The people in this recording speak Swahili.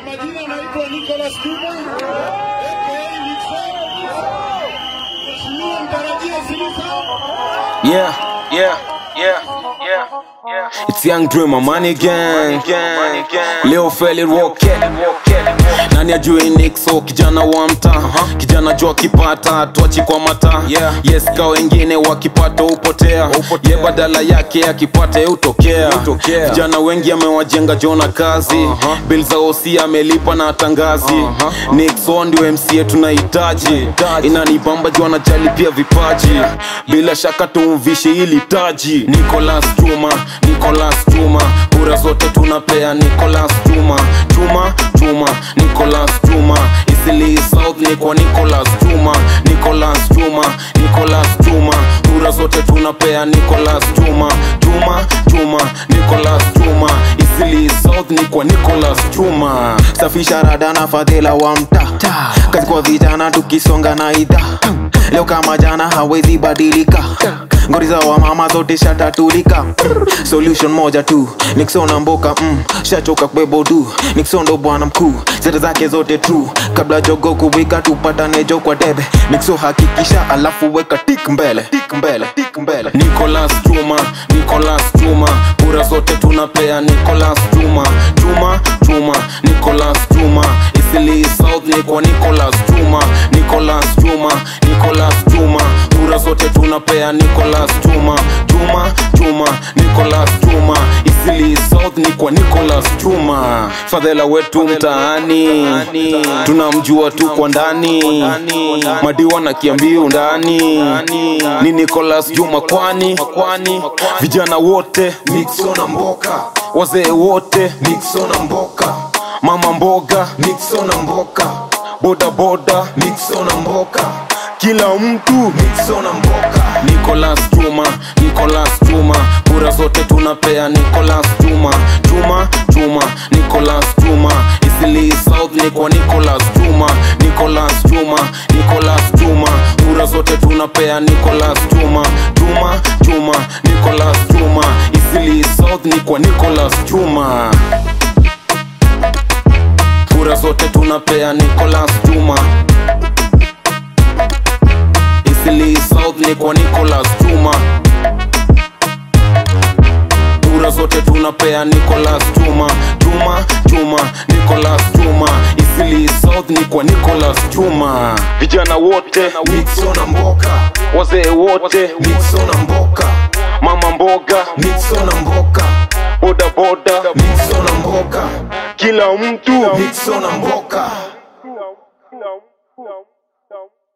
majina naitwa Nicholas Kuma aka Nixon. Mheshimiwa mtarajia Silisa Yeah, yeah, yeah, yeah, yeah. It's Young Dreamer, Money Gang. Leo Feli Rocket. Nani ajui Nixo, kijana wa mtaa kijana jua kipata twachi kwa mata Yeah. yes ka wengine wakipata upotea ye badala yake akipata utokea Hutokea. vijana wengi amewajenga jona kazi Uh-huh. bill za osi amelipa na tangazi Uh-huh. Nixon ndio MC tunahitaji inanibamba juu anajali pia vipaji bila shaka tumvishe ili taji Nicholas Juma Nicholas Juma kura zote tunapea Nicholas Juma Juma Juma Nicholas Juma Isili South ni kwa Nicholas Juma Nicholas Juma Nicholas Juma kura zote tunapea Nicholas Juma Juma Juma Nicholas Juma Isili South ni kwa Nicholas Juma safisha rada na fadhila wa mtaa kazi kwa vijana tukisonga na idha leo kama jana hawezi badilika ngori za wamama zote shatatulika solution moja tu niksona mboka mm, shachoka kwebodu niksondo bwana mkuu zeta zake zote true kabla jogo kuwika tupatane jo kwa debe nikso hakikisha alafu weka tik mbele tik mbele tik mbele Nicholas Juma, Nicholas Juma, kura zote tunapea Nicholas Juma, Juma, Juma, Nicholas Juma, Isili South ni kwa Nicholas Juma, Nicholas Juma, Nicholas Juma, kura zote tunapea Nicholas Juma, Juma, Juma, Nicholas Juma, Isili South ni kwa Nicholas Juma, fadhela wetu mtaani, tunamjua tu kwa ndani, madiwa na kiambiu ndani, ni Nicholas Juma kwani kwani vijana wote niksona mboka wazee wote niksona mboka mama mboga niksona mboka boda boda niksona mboka kila mtu niksona mboka Nicholas Juma Nicholas Juma kura zote tunapea Nicholas Juma Juma Juma Nicholas Juma Isili South ni kwa Nicholas Juma Nicholas Juma Nicholas Juma kura zote tunapea Nicholas Juma Juma Juma Nicholas Juma Isili South ni kwa Nicholas Juma kura zote tunapea Nicholas Juma Isili South ni kwa Nicholas Juma kura zote tunapea Nicholas Juma Juma Juma Nicholas Juma Isili South ni kwa Nicholas Juma vijana wote niksona mboka wazee wote niksona mboka mama mboga niksona mboka boda boda niksona mboka kila mtu niksona mboka